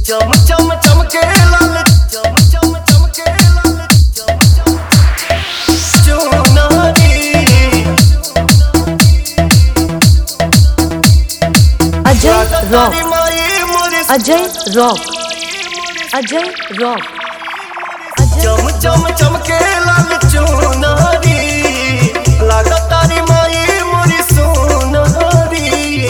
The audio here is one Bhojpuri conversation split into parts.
चम चम चमके लाल चम चम चमके लाल चम चम चुनारी अजय रॉक तारी माई मोरी अजय रॉक अजय रॉक चम चम चमके लाल चुनारी लागा तारी माई मोरी सोनारी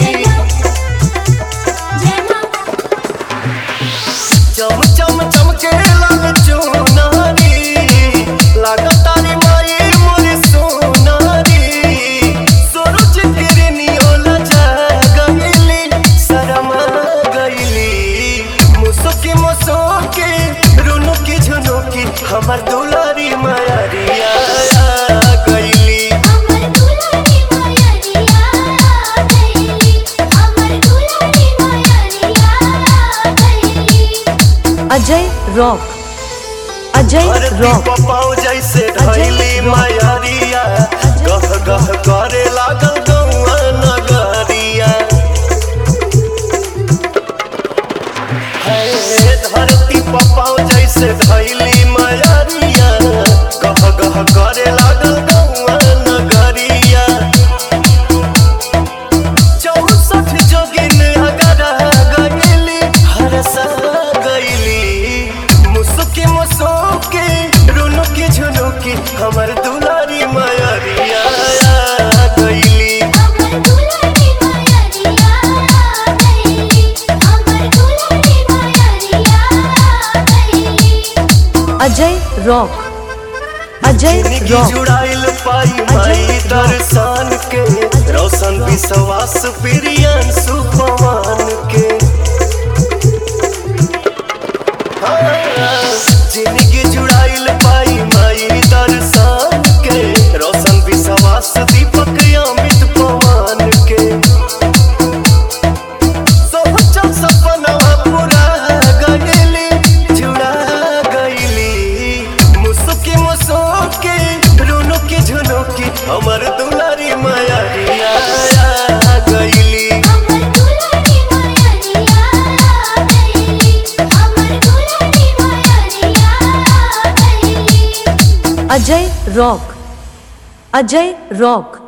चम चम चमके लाल चुनारी लागा तारी माई मोरी सोनारी सूरज किरनियो लजा गईली शरमा गईली मुसुकी मुसुकी रुनुकी झुनुकी हमर दुलारी मायरिया गईली अजय रॉक अजय धरती रॉक पपाओ जैसे अजय धैली रॉक। मायरिया गह गह करे लागल गौआ नगरिया हे धरती पपाओ जैसे धैली मायरिया गह गह करे लागल गौआ नगरिया चौसठ जोगिन अगरा गईली हरसा गईली मुसुकी मुसुकी रुनुकी झुनुकी हमर दुलारी मायरिया गईली अजय रॉक अजय जिंदगी रॉक जुड़ाइल पाई माई अजय दर्शन के रोशन विश्वास प्रियन सुपवान के हाँ, जिंदगी जुड़ाइल पाई माई दर्शन के रोशन विश्वास दीपक अमित पवन के सोचल सपनवा पूरा गईली जुड़ा गईली मुसुकी मुसुकी रुनुकी झुनुकी हमर दुलारी मायरिया गईली अजय रॉक अजय रॉक